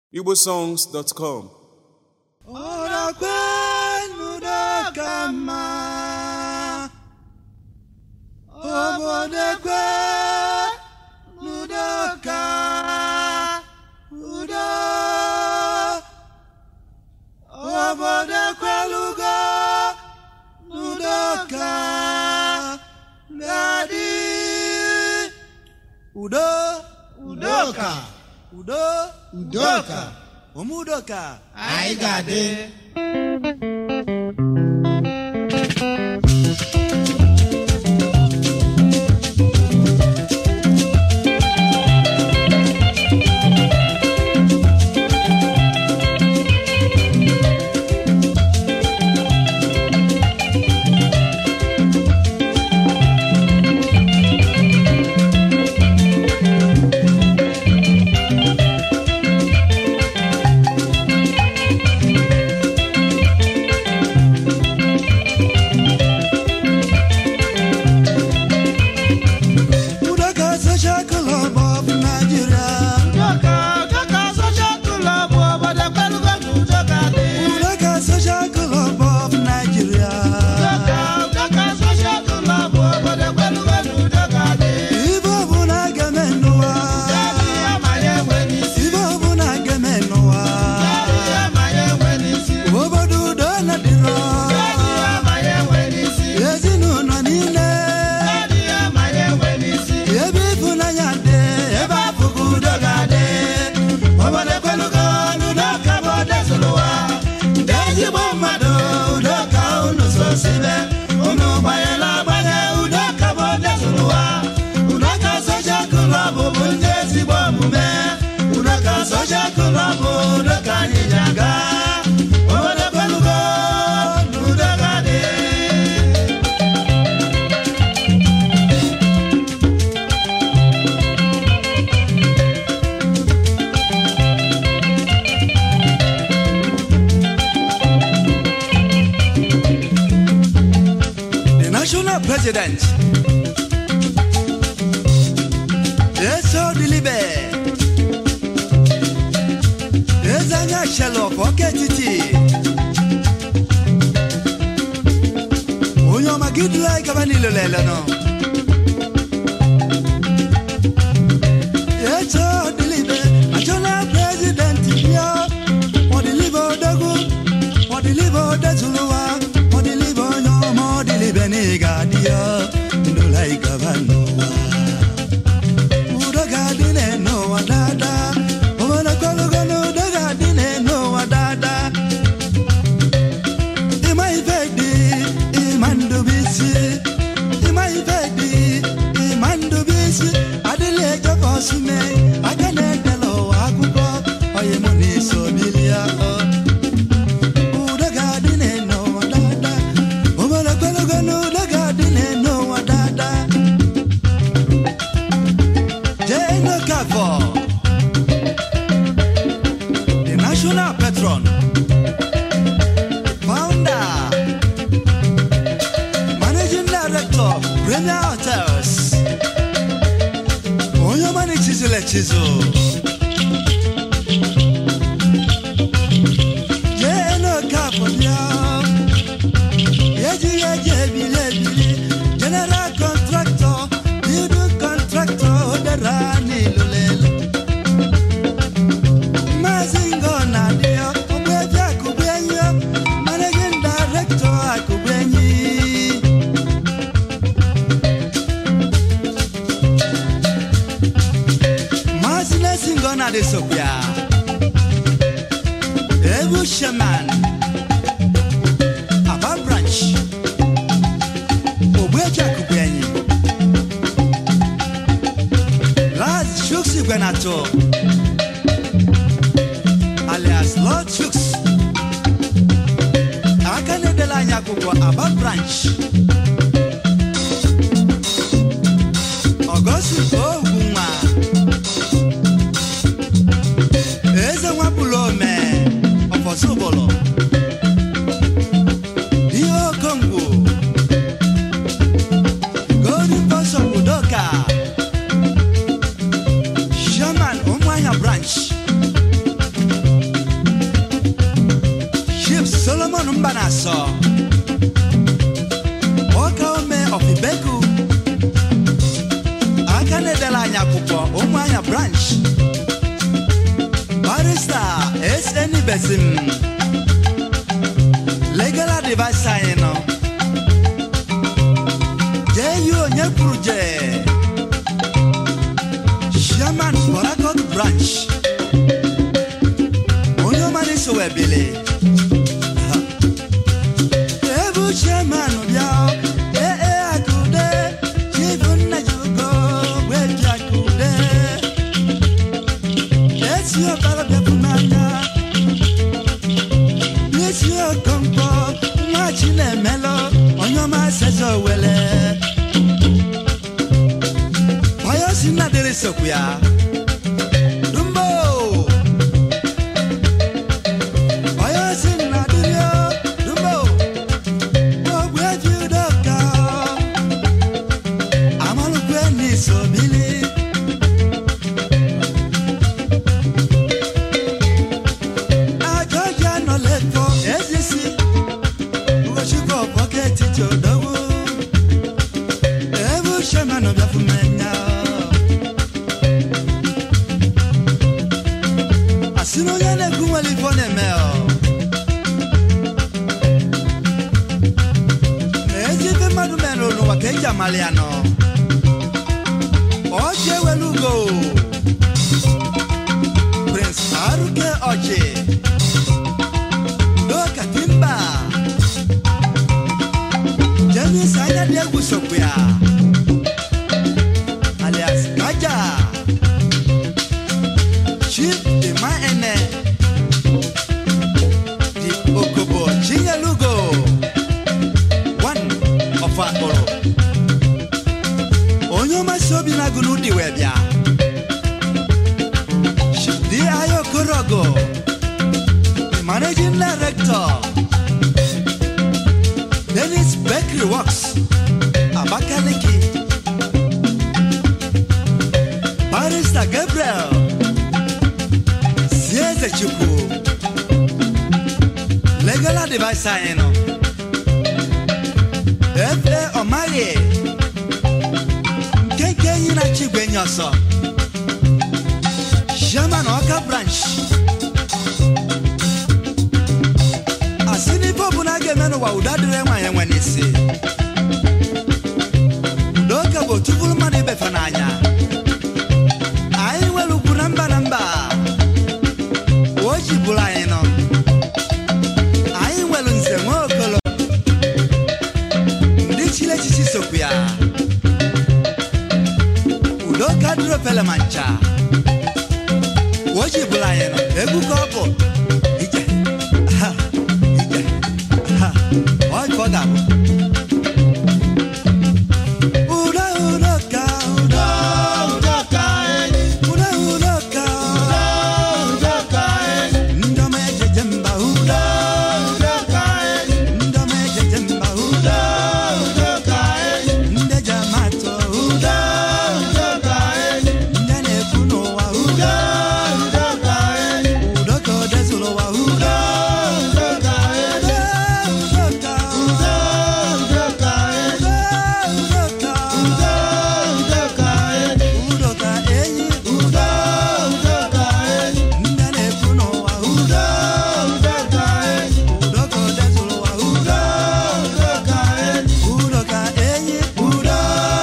igbosongs.com Ọrakwenudo ka mma obodo ekwe n'udo ka udo obodo ekwelugo n'udo ka ga-adị udo udoka udo udoka ụmụ udoka anyị ga-adị Udoka Social Club of Nigeria udoka udoka social club obodo ekwelugo na udoka dị Udoka Social Club of Nigeria udoka udoka social club obodo ekwelugo na udoka dị Ibe ọbụla ga-eme n'ụwa Kedu ihe ma ya enwe n'isi Ibe ọbụla ga-eme n'ụwa Kedu ihe ma ya enwe n'isi Obodo udo na-adịrọ Kedu ihe ma ya enwe n'isi Ezinụlọ niile Kedu ihe ma ya enwe n'isi Ebe ịfụnanya dị Ebe afụgo udo ga-adị Obodo ekwelugo n'Udoka bụ odezụlụ ụwa Ndị ezigbo mmadụ Udoka unu sosibe Unu gbanyela agbanye Udoka bụ odezụlụ ụwa Udoka Social Club bụ ndị ezigbo omume Udoka Social Club Udoka anyị ji aga Obodo ekwelugo n'Udoka dị the national president eso dilibe eze anya shelọf ọka etiti onye ọma gị duru anyị gaba n'ilo lele nọ eso dilibe national president bịa ọdịlibe odogwu ọdịlibe odezuluwa ọdịlibe onye ọma ọdịlibe na ị ga-adị ya ndụla ị gaba n'ụwa udo ga-adị n'ụwa daadaa obodo kọlụgo na udo ga-adị n'ụwa daadaa ịma ife dị ịma ndụbisi ịma ife dị ịma ndụbisi adịla ejefe ọsụme aka na-edela ụwa akụkọ onye mụ na-eso bilia udo ga-adị n'ụwa daadaa obodo kọlụgo na udo ga-adị n'ụwa daadaa Jane Okafor, the national patron, founder, managing director, Premier Hotels, onye ọma na-echizula echizu. Jane Okafor bịa, ejighị eji ebili ebili, general contractor, building contractor, odera n'ilulelu. Maazị Ngọna dị Ogbuefi Akụgbuenyi Managing Director Akụgbuenyi Maazị Nesi Ngọna dị Sokwa Ebu Shaman Aba Branch Ogbuefi Akụgbuenyi Laz Shuks Igwenato alias Lord Chuks aka na-edela anyị akwụkwọ Aba branch Ọgọstus Ogwunwa Eze nwapụlụ ome ọfọsụbụlụ ihe okongwu Golden Bishop Udoka Sherman Ụmụahịa branch Simon Mbanaso Oka ome Ofibeku aka na-edela anyị akwụkwọ ụmụ anya branch barista SN Besim legal advice anyị nọ jee yi onye kwuru jee chairman Borakot branch onye ọmara iso wee bili ebu chairman bịa ee ee akụde chifu nna ji ugo gweji akụde esi ọbara bịapụ n'anya n'esi okonkwo nwa chi na-emelụ onye ọma seze owele onye si nna dịrị sokwu ya dumbo onye si nna dịrị o, dumbo ogbeji udoka amalukwe n'isobili ajọja nọ lẹ́kọ̀ọ́ ezisi ugochukwu bọketi jodowo ebu shemanu biafumenya asị na onye na-ekwu nwere ifo na-eme ọ ezi ife mmadụ mere n'ụwa ka eji amali ya nọ ọjị ewelu ugo prince aruke ọjị Doka Timba James anya dị egwu sokwu ya alias Kaja Chief Dima Ene Di Okobo Chinyelugo One of Akporo Onye ọmasị obi na-agụ n'ụdị wee bịa Chidi Ayo Korogo the managing director Dennis Bakery Works Abakaliki Barrister Gabriel Sieze Chukwu Legal advisor anyị nọ Efe Ọmaghị Nkenke enyi na-achị igwe enyi ọsọ Chairman Ọka branch asị n'ife ọbụla a ga-eme n'ụwa udo adịrị nwaanyị nwe n'isi udoka bụ otu bụrụ mmadụ ibefe n'anya anyị nwere ugwu na mba na mba o ji bụrụ anyị nọ anyị nwere nze nwe okolo ndị chiri echichi sokwu ya udoka dịrị ofele ma ncha o ji bụrụ anyị nọ egwu ka ọ bụ ije ha ije ha ọ ka ọ ga-abụ udo udo ka udo udo udo ka ndị ọma ejeje mba udo ndị ọma ejeje mba udo ndị eji ama atụ udo ndị a na-ekwu n'ụwa udo udo ka o dezuru ụwa udo udo ka udo ka udo ka udo ka enyi udo ndị a na-ekwu n'ụwa udo udo ka o dezuru ụwa udo udo ka enyi udo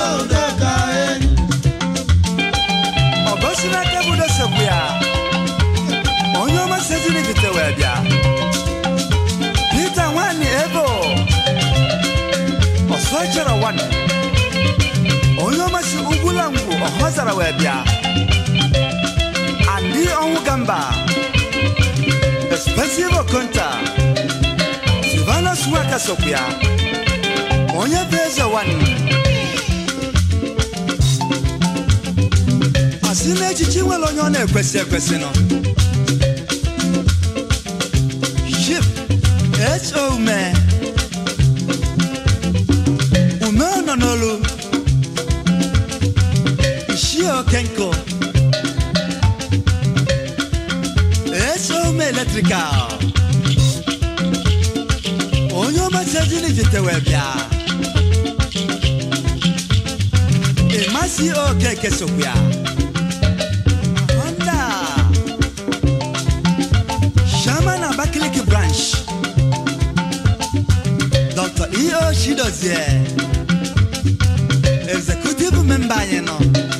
ọgosi n'aka bụ dosegbu ya onye ọma seziri bite wee bịa Peter nwanyị ebo ọsọ chọrọ nwanne onye ọma si ugwula ngwu ọhọzara wee bịa andị ọnwụ gamba expensive okonta silvanus nwaka sokwu ya onye bụ eze nwanne asị na echichi nwere onye ọ na-ekwesị ekwesị nọ Chief H.O. Ume Ume nọ n'olu Ishie Okenko H.O. Ume Electrical onye ọmasị ejini jitewe bịa ịmasị okeke sokwa honda shaman abakaliki branch dr eo chidozie executive member anyị nọ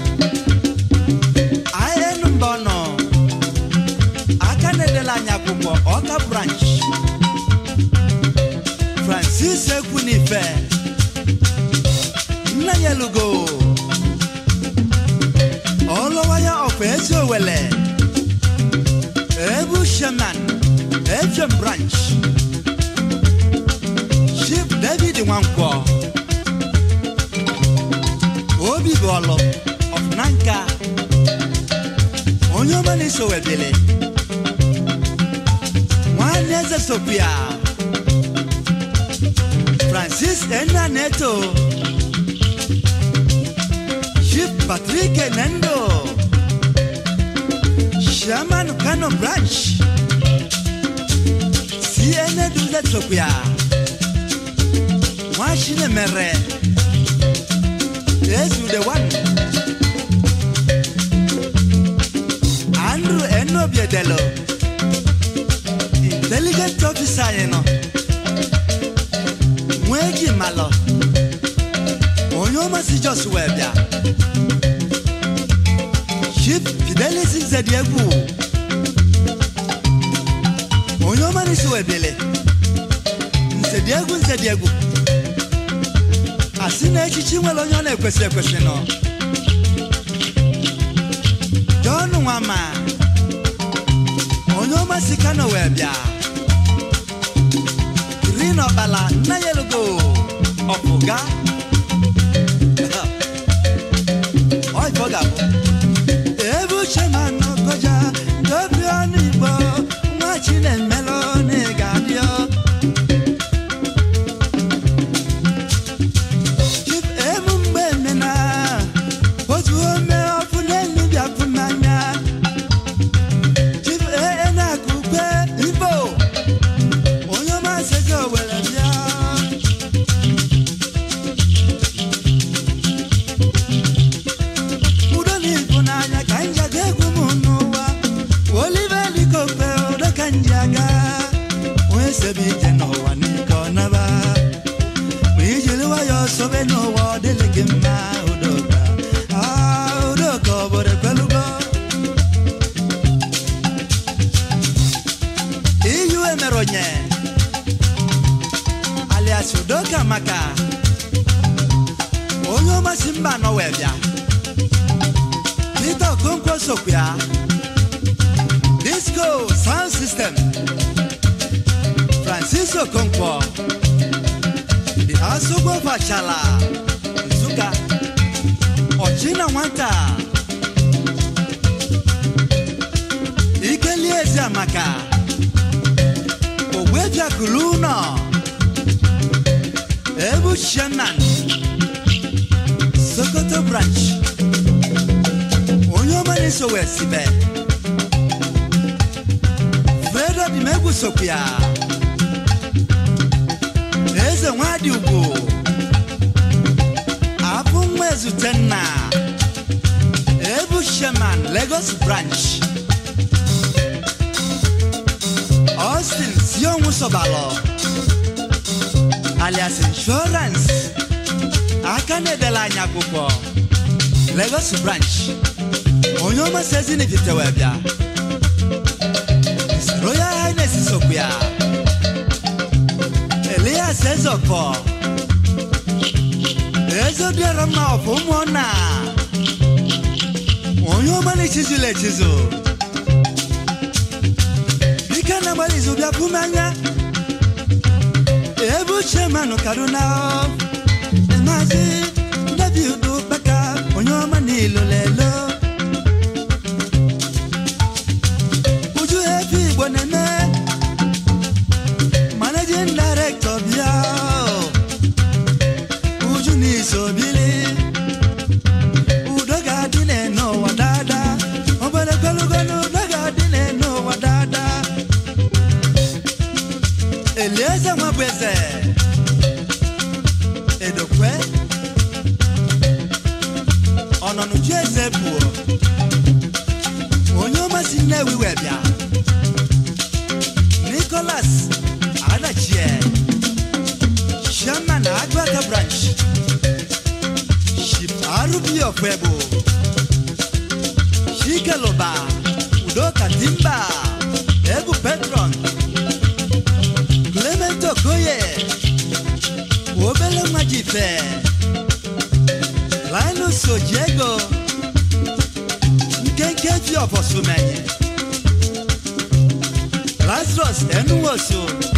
in mbọ nọ aka na-edela anyị akwụkwọ ọka branch francis ekwunife nna ya elugo ọlụwaya ọkwa ezi owele ebu shaman efem branch chief david nwankwọ obi bụ ọlụ ọfụnanka onye ọma na-eso webili nwanne eze sopia francis enna neto chief patrick nendo shaman kano branch cna duze sopia nwachine mere ezu the one andrew enobiedelo intelligent officer anyị nọ nwee ji malọ onye ọmasị jos wee bịa chief fidelis nzedi egwu onye ọma n'isi wee bịele nzedi egwu nzedi egwu asị na echichi nwere onye ọ na-ekwesị ekwesị nọ John Nwama onye ọma si Kano wee bịa Green Ọkpala nna ya elugo ọpụga ọ ife ọ ga-abụ ebe uche ma nọkọja dobi ọnụ Igbo nwa Chinemelụ na ị ga-adịọ Chief emu mgbe emena otu ome ọfụ n'elu bịafụ n'anya Chief ee na-akụ ukwe Igbo onye ọma sị gị owere bịa udo na ịfụnanya ka m ji aga egwu m n'ụwa olive likope udo ka m ji aga onye sebe ije n'ụwa n'ike ọ naba ma ijiri nwayọọ sobe n'ụwa ọ dịlị gị mma udoka Ah, udoka obodo ekwelugo iyu emere onye alias udoka maka onye ọmasị mba anọ wee bịa Peter Okonkwo sokwa disco sound system Francis Okonkwo the asogbo fachala Nsụka ọchịna nwata ikelie ezi amaka ogbebiakulu ụnọ ebu shenan sokoto branch onye ọma na-eso wee sibe fredo dị m egwu sokwu ya eze nwadị ugwu abụ nwa ezute nna ebu sheman lagos branch austin sionwu sobalọ alias insurance aka na-edela anyị akwụkwọ lagos branch onye ọma sezinifite wee bịa royal highness sokwu ya elias ezọkọ ezodiọrọ mma ọfụ ụmụnna onye ọma na-echizula echizu dike na-agbalị izu bịa pụ m anya ebe uche manụ kaduna maazị david ụkpaka onye ọma n'ilolelo uju efe igbo na-eme managing director bịa uju n'iso bili udo ga-adị n'ụwa dada obodo kwelugo na udo ga-adị n'ụwa dada elieze nwa bụ eze Nicholas Adachie, Chairman Agbata Branch, Chief Arubi Okwebo, Shikeloba, Udoka Timba, Ebu Petron, Clement Okoye, Obele Majife, Linus Ojego, Nkenke fi Ọ̀fọ̀sùnmẹ̀yìn, Lazarus Enuwoso,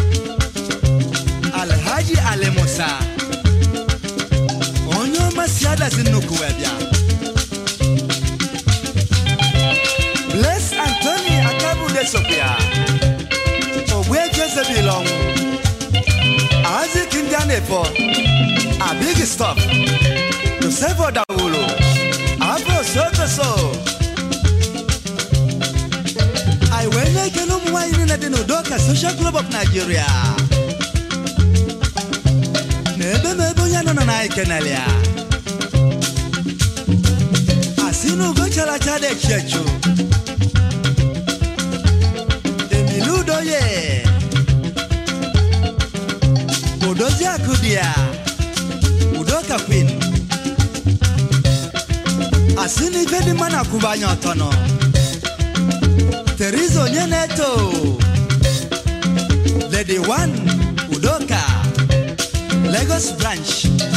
Alhaji Alemusa, onye ọma si adasi nnukwu ẹbịa. Bless Anthony Akabude Sophia, Ogbe Jezebel ọnwụ, Isaac Ndianefo, Abig Stop, Joseph Odawulu, Afro Sotoso. anyị wee na-ekele ụmụ nwaanyị niile dị n'Udoka Social Club of Nigeria na ebe ma ebe onye nọ na anyị kenere ya asị na ugo chara acha dị echi echu emili udoye odozi akụ dị ya Udoka Queen asị na ife dị mma na-akwụba anya ọtọ nọ Teresa Onyeneto Lady One Udoka Lagos Branch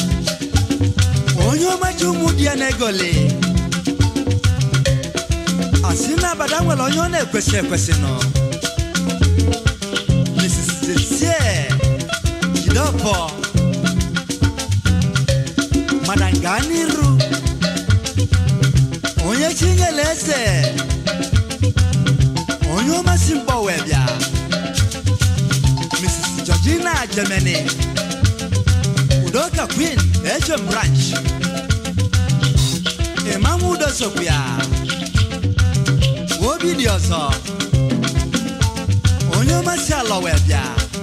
onye ọmachi ụmụ di ya na-egoli asị na abada nwere onye ọ na-ekwesị ekwesị nọ Mrs. Cecilie Jideofor Madam Ganiru onye chinyere eze onye ọmasị mkpọ wee bịa mrs georgina germany udoka queen hm branch ịmanwụ udo sokwu ya obi dị ọzọ onye ọmasị alọ wee bịa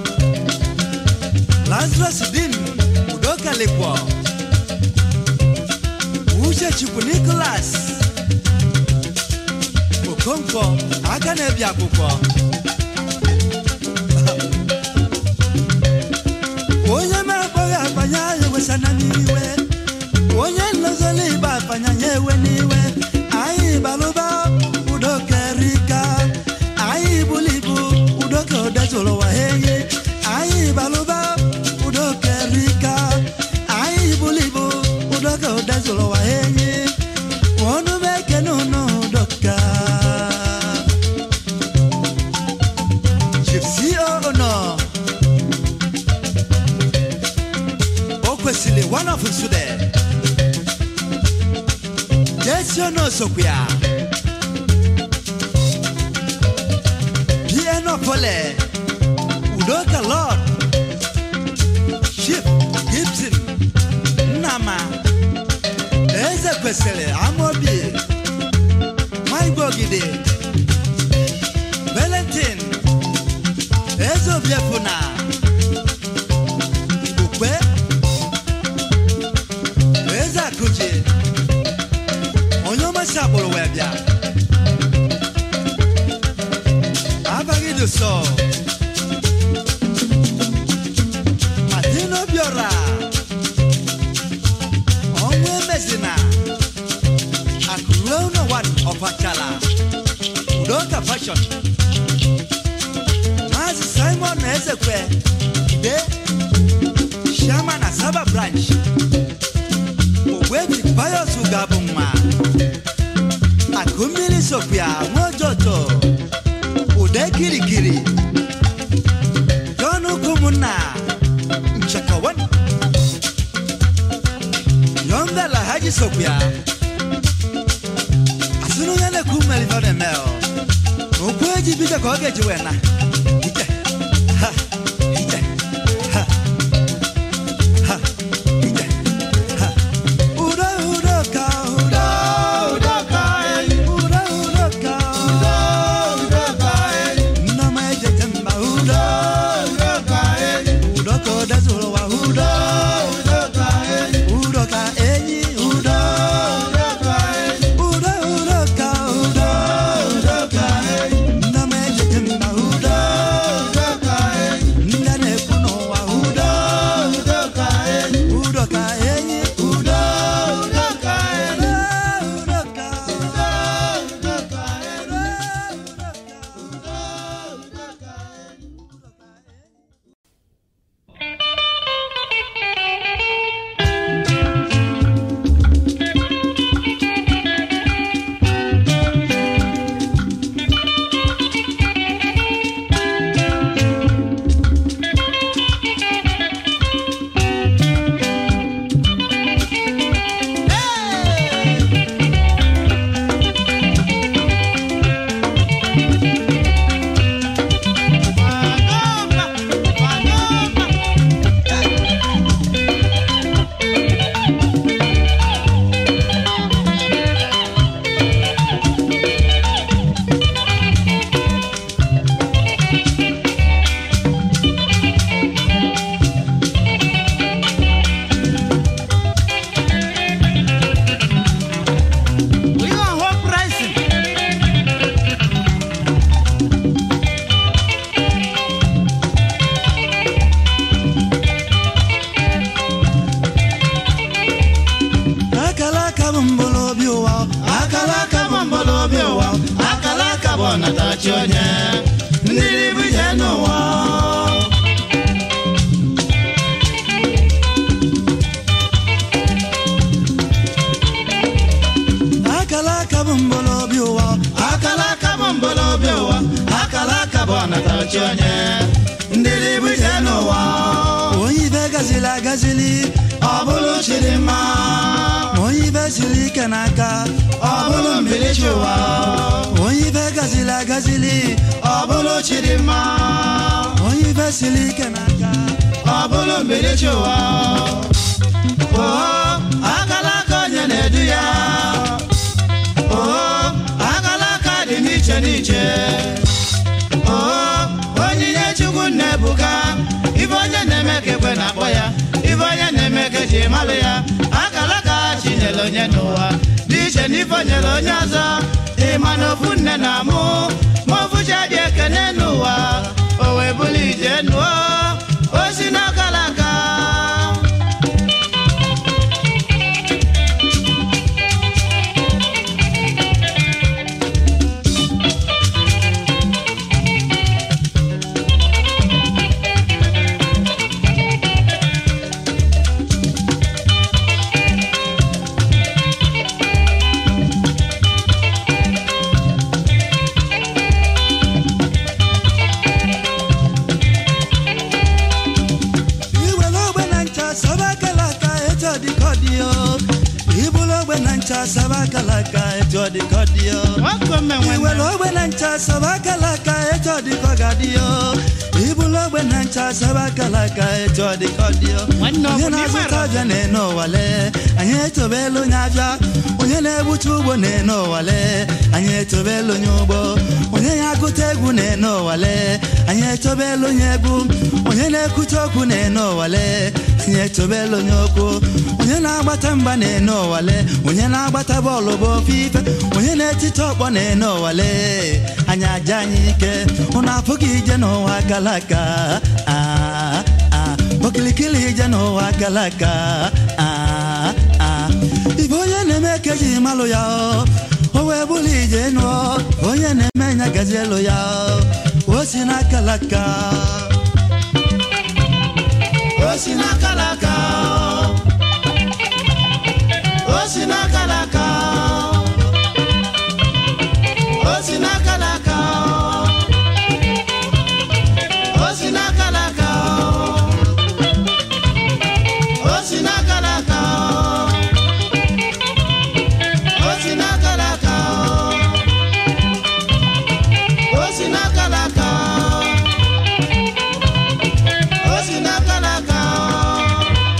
lazarus din udoka lekwo uche chukwu nicholas okonkwo aka na-ebi akwụkwọ onye na-akpọghị akpanya ya ewesana n'iwe onye nlozoli ịba akpanya ya ewe n'iwe anyị balụba udoka erika anyị bulu ibu udoka odezụrụ ụwa ha enyi anyị balụba udoka erika anyị bulu ibu udoka odezụrụ ụwa ha enyi ọnụ m ekene unu udoka Chief CEO nọ o kwesịrị one of nsude jesi ọnụ osokwu ya piano pole udoka lord Chief Gibson Nnama eze kwesịrị amobi maigwe ogide Valentin eze obiefuna ukwe eze akụji onye ọmasị agbụrụ wee bịa abaghị dị sọ Martin Obiora ọnwụ emezina akụruo ụlọ wan ọfachala udoka fashion Maazị Simon Ezekwe de Shama na Saba branch Ogwebi Pius Ugabụ nwa Akụmmiri Sofia Nwojoto Ude Kirikiri John Ukwumunna Nchekawan Yonga Lahaji Sofia Asịrị onye na-ekwu mmeri ọ na-eme ọ Okwu eji bido ka ọ ga-eji wee na Ije, ha, ije, ha, ha, ije, ha. Udo, udo ka, udo, Udoka enyi, udo, udo ka, udo. Udoka enyi, Nna m ejeje mba, udo, Udoka enyi, udo ka o dezuru ụwa, udo, Udoka enyi, udo ka enyi, udo, Udoka enyi, udo, udo ka, udo. Udoka enyi, Nna m ejeje mba, udo, Udoka chi onye ndịrị bụ ije n'ụwa akala aka bụ mgbọlọbi ụwa akala aka bụ mbolobi ụwa akala aka bụ ọnatachi onye ndịrị bụ ije n'ụwa onye ibe gazili agazili ọ bụrụ chidimma onye ibe siri ike n'aka ọ bụrụ mbilichi ụwa onye ibe gazili agazili ọ bụrụ chidimma onye ibe siri ike n'aka ọ bụrụ mbilichi ụwa oo akala aka onye na-edu ya oo akala aka dị n'iche n'iche oo onyinye chukwu na-ebuka ibe onye na-eme ka ekwe na-akpọ ya ibe onye na-eme ka eji malụ ya akala aka chinyere onye n'ụwa dị iche na ife nyere onye ọzọ ịma na ofu nne na amụ ma ofu chi adị ekene n'ụwa o wee bụrụ ije nụọ o si n'akala aka iwere ogbe na ncha saba akala aka etu ọ dị ka ọ dị o ibulu ogbe na ncha saba akala aka etu ọ dị ka ọ dị o iwere ogbe na ncha saba akala aka etu ọ dị ka ọ ga-adị o ibulu ogbe na ncha saba akala aka etu ọ dị ka ọ dị o Nwanne ọ bụ onye na ị na-azụta mara? abịa na-ene ụwale anyị etobelu onye abịa onye na-egbucha ugbo na-ene ụwale anyị etobelu onye ugbo onye na-agụta egwu na-ene ụwale anyị etobelu onye egwu onye na-ekwute okwu na-ene ụwale anyị etobelu onye okwu onye na-agbata mgba na-ene ụwale onye na-agbata bọọlụ bụ ofe ife onye na-etite ọkpọ na-ene ụwale anyị aja anyị ike ụnụ apụghị ije n'ụwa gara aga Ah, ah. okilikili ije n'ụwa gara aga Ah, ah. ibe onye na-eme ka eji malụ ya o o wee bụrụ ije nụọ onye na-eme nya gazi elu ya o si n'akala aka o si n'akala aka o si n'akala aka o si n'akala aka o si n'akala aka o si n'akala aka o si n'akala aka o si n'akala aka o si n'akala aka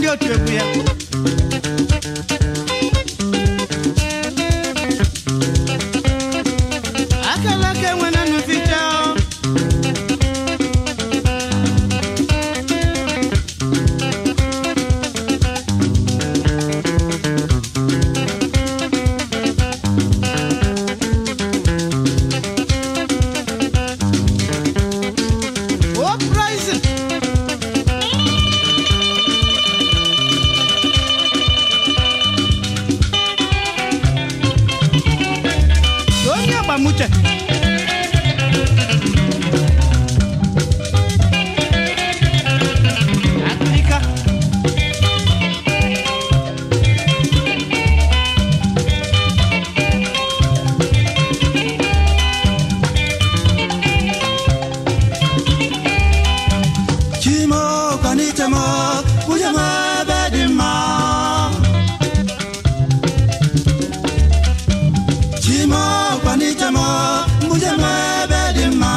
otu egwu ya akala aka enwe na nnuficha Oh, price! onye agbamuche akịrịka chimo kwanitemo ujama bedima chimo kwanitemo ujama bedima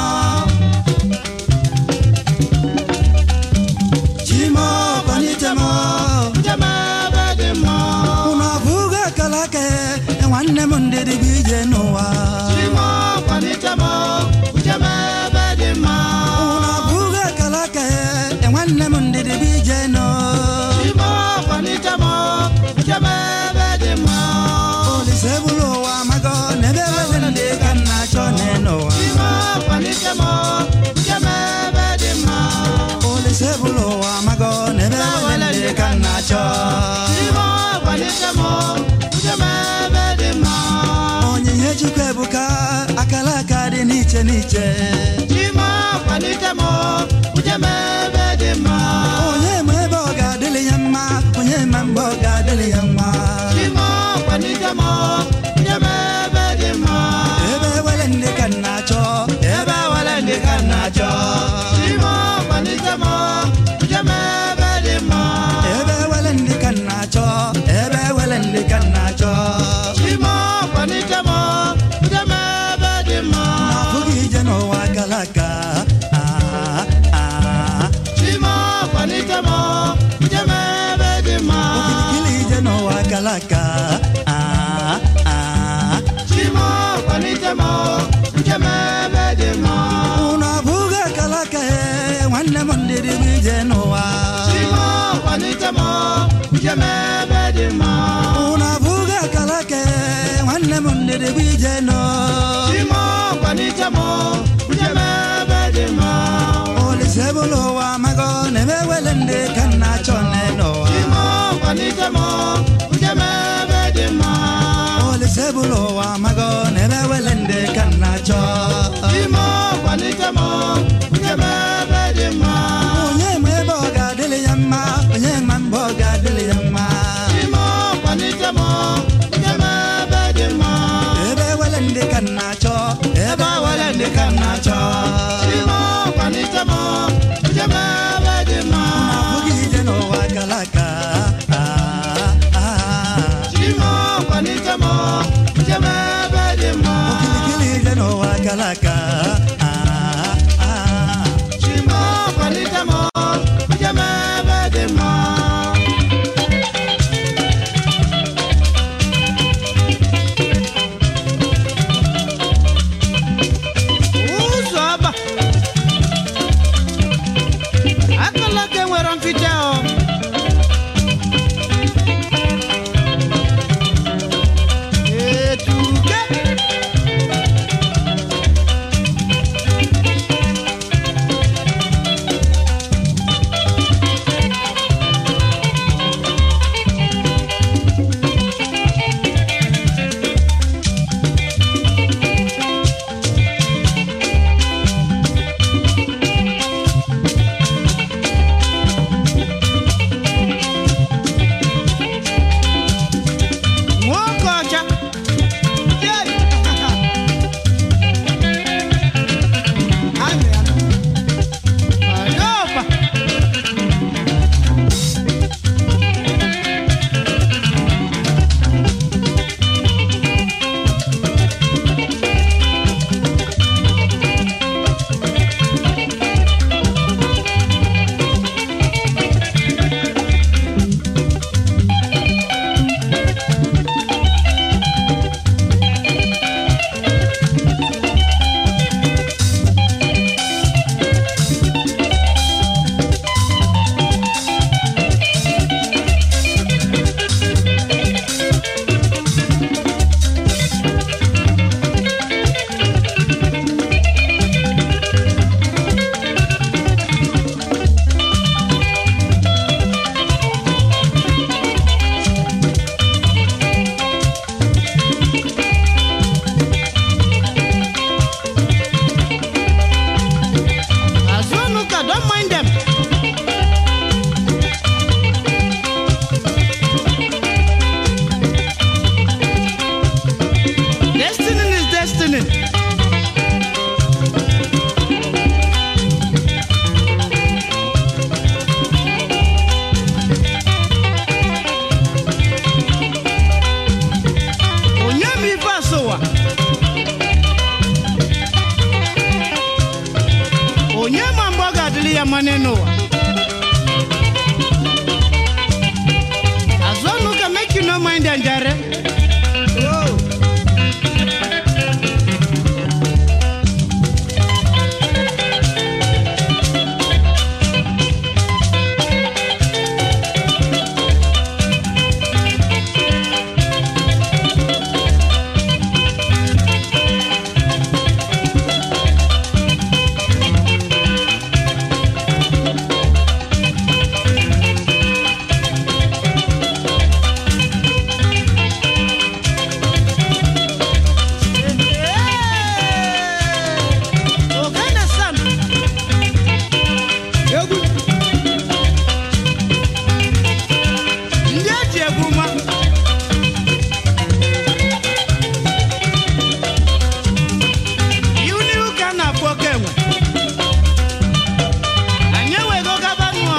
chimo kwanitemo ujama bedima unavuga kalake nwanne m ndịrị bụ ije n'ụwa Chimo kwanitamo ujama bedima unavuga kalake nwanne m ndịrị bụ ije n'ụwa Chimo kwanitamo ujama bedima Olise bụrụ ụwa mago n'ebe wele ndị ka nna achọ n'ụwa Chimo kwanitamo ujama bedima Olise bụrụ ụwa mago n'ebe wele ndị ka nna achọ Chimo kwanitamo ujama bedima Onyinye Chukwu ebuka akala aka dị n'iche n'iche Chimo kwanitamo ujama bedima Onye ma ebe ọ ga-adịlị ya mma onye ma mgbe ọ ga-adịlị ya mma Chimo kwanitamo ujama bedima Ebe wele ndị ka nna achọ ebe wele ndị ka nna achọ Chimo kwanitamo ujama bedima Ebe wele ndị ka nna achọ ebe wele ndị ka nna achọ Chimo kwanitamo ujama bedima Afụghị ije n'ụwa akala aka ah, ah. Chimo kwanitamo ujama bedima Okirikiri ije n'ụwa akala aka ah, ah. Chimo kwanitamo ujama bedima Unu abụghị akala aka eh, nwanne m ndịrị bụ ije n'ụwa Chimo kwanitamo ujama bedima Unu abụghị akala aka eh, nwanne m ndịrị bụ ije n'ụwa Chimo kwanitamo ujama bedima Olise bụrụ ụwa mago n'ebe wele ndị ka nna achọ n'ụwa Chimo kwanitamo ujama bedima Olise bụrụ ụwa mago n'ebe wele ndị ka nna achọ Chimo kwanitamo ujama bedima Onye ma ebe ọ ga-adịlị ya mma onye ma mgbe ọ ga-adịlị ya mma Chimo kwanitamo ujama bedima ebe wele ndị ka nna achọ ebe wele ndị ka nna achọ Chimo kwanitamo ujama bedima abụghị ije n'ụwa gara aga Ah, ah, ah. Chimo kwanitamo ujama matter, don't mind them. Destiny is destiny. Onye ma ife asụwa? Onye ma mgbe ọ ga-adịrị ya mma n'ụwa? Azụ ọnụ ka make you no mind ya njare. Oh. Ogana Sam. Egwu. Ndị eji egwu ma. Iwu n'ihu ka a na-akpọ oke enwe. Anyị ewego gaba ṅụọ.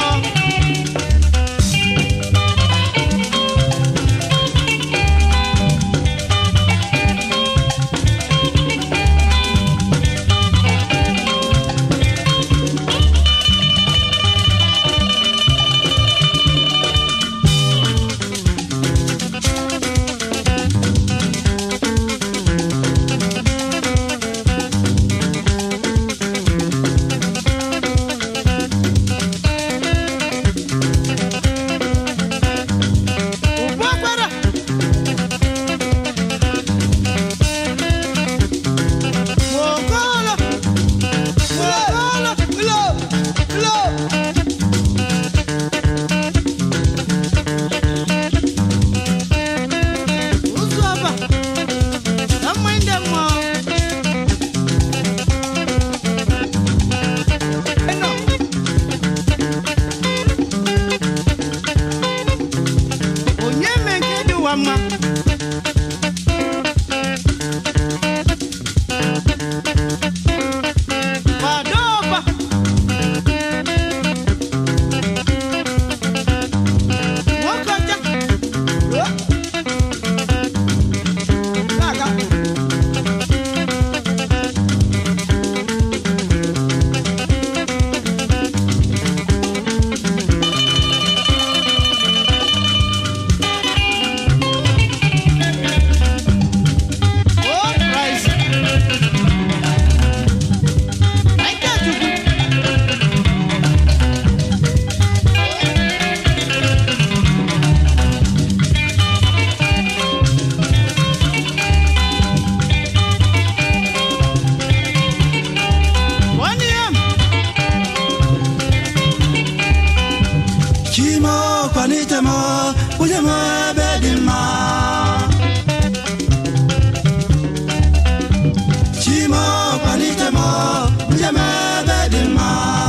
Ugbu agbara. Mogolo. Mogolo. Lo. Lo. Ụzụ ọba. Na mmanya ndị mmụọ. Eno. onye me nke dị ụwa mma kwado ọba nwoke ọcha Ruo. Na-aga. Oh, Christ. Anyị ga-ajụkwu. One yam. chimo kwalite m onye m ebe dị mma chimo kwalite m onye m ebe dị mma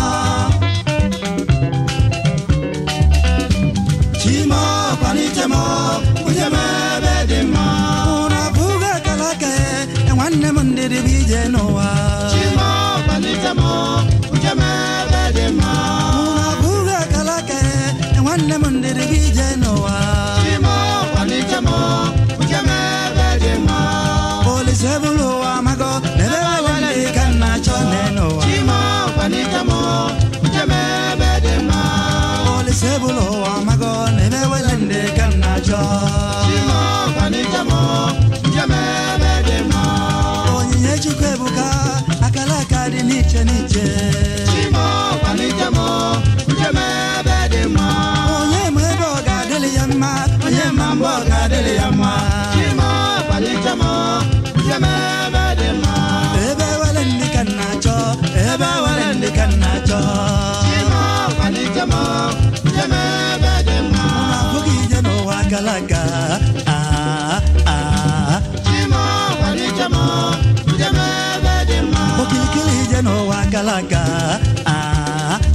chimo kwalite m onye m ebe dị mma ụra bụga akara aka ya nwanne m ndịrị bụ ije n'ụwa Chimo kpalite m uche m ebe dị mma. ụra bụga akara aka ya nwanne m ndịrị bụ ije n'ụwa Chimo kpalite m uche m ebe dị mma. Olise bụrụ ụwa mago n'ebe wale ndị ka nna chọ n'ụwa Chimo kpalite m uche m ebe dị mma. Olise bụrụ ụwa mago n'ebe wale ndị ka nna chọ Chimo kpalite m uche m ebe dị mma. onyinye chukwu ebuka akara aka dị n'iche n'iche Chimo kpalite m uche m ebe dị mma. onye ma ebe ọ ga-adịrị ya mma onye ma mgbe ọ ga-adịrị ya mma Chimo kpalite m uche m ebe dị mma. ebe wale ndị ka nna chọ ebe wale ndị ka nna chọ Chimo kpalite m uche m ebe dị mma. abụghị ije n'ụwa akara aka ah, ah. Chimo kpalite m uche m ebe dị mma. okirikiri ije n'ụwa akara aka ah,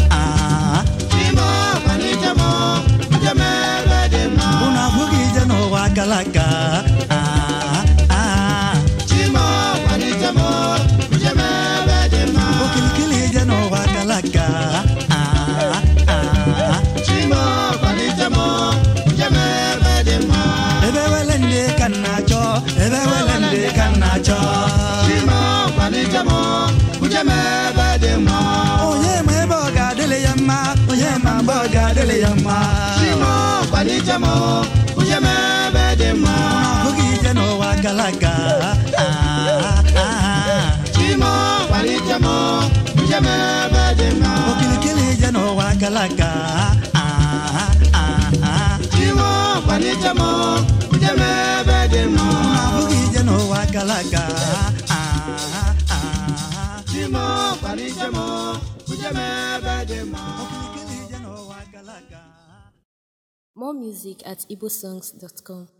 uje m ebe dị mma onye ma ebe ọ ga-adịlị ya mma onye ma mgbe ọ ga-adịlị ya mma chimo kwalite m uje m ebe dị mma abụghị ije n'ụwa kalaka chimo kwalite m uje m ebe dị mma okilikili ije n'ụwa kalaka chimo kwalite m uje m ebe dị mma abụghị ije n'ụwa kalaka chimo kwalite m uje m ebe dị mma okilikili ije n'ụwa kalaka More music at igbosongs.com.